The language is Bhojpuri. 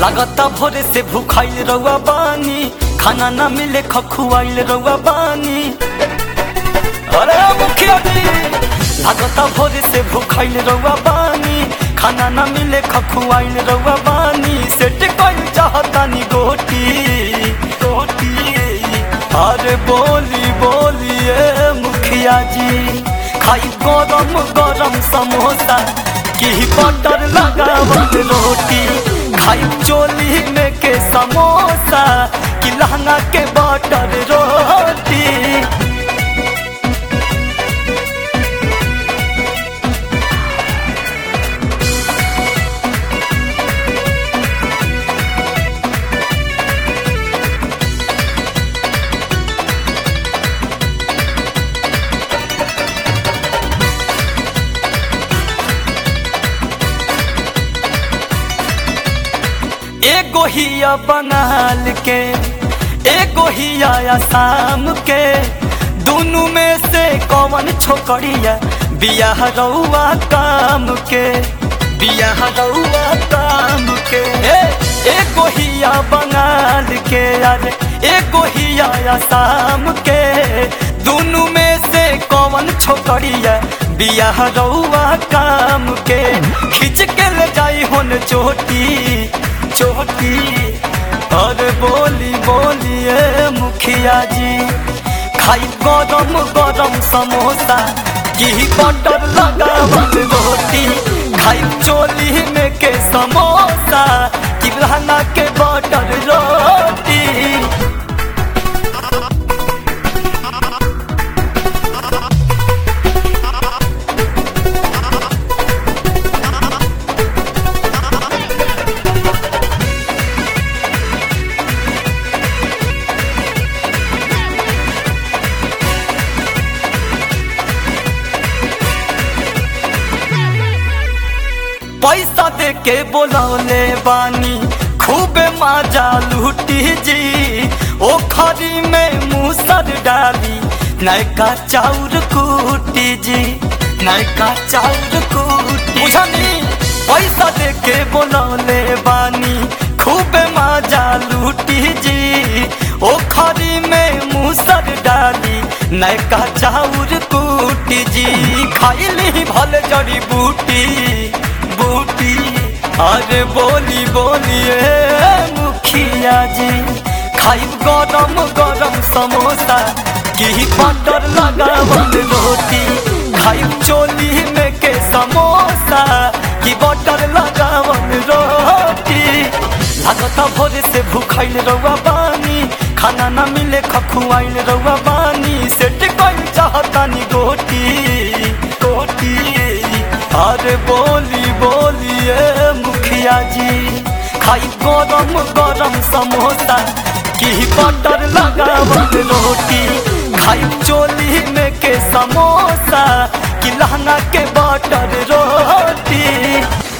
लागता भोरे से भूखाइल रउआ बानी खाना ना मिले खखुआइल रउआ बानी अरे मुखिया जी लागता भोरे से भूखाइल रउआ बानी खाना ना मिले खखुआइल रउआ बानी सेट कइल चाहतानी गोटी गोटी अरे बोली बोलिए मुखिया जी खाई गरम गरम समोसा की बटर लगावल रोटी खाई चोली में के समोसा की लहंगा के बटर रोटी एगो हिया बंगाल के एगो हिया आसाम के दोनों में से कौन छोकरिया बियाह रउआ काम के बियाह रउआ काम के ए, एगो हिया बंगाल के अरे एगो हिया आसाम के दोनों में से कौन छोकरिया बियाह रउआ काम के खिंच के ले जाई होन चोटी चोटी अरे बोली बोलिए मुखिया जी खाई गरम गरम समोसा घी बटर लगावल रोटी खाई चोली में के समोसा कि लहंगा के बटर रोटी पैसा दे के बोलौले बानी खूबे मजा लूटी जी ओ खरी में मूसर डाली नयका चाउर कूटी जी नयका चाउर कूटी बुझनी पैसा दे के बोलौले बानी खूबे मजा लूटी जी ओ खरी में मूसर डाली नयका चाउर कूटी जी खाइली भले जड़ी बूटी बूटी अरे बोली बोलिए मुखिया जी खाई गरम गरम समोसा घी बटर लगावल रोटी खाई चोली में के समोसा घी बटर लगावल रोटी लागता भोरे से भूखाइल रउआ बानी खाना ना मिले खखुआइल रउआ बानी सेट कइल चाहतानी गोटी गोटी अरे बोली बोलिए मुखिया जी खाई गरम गरम समोसा घी बटर लगावल रोटी खाई चोली में के समोसा कि लहंगा के बटर रोटी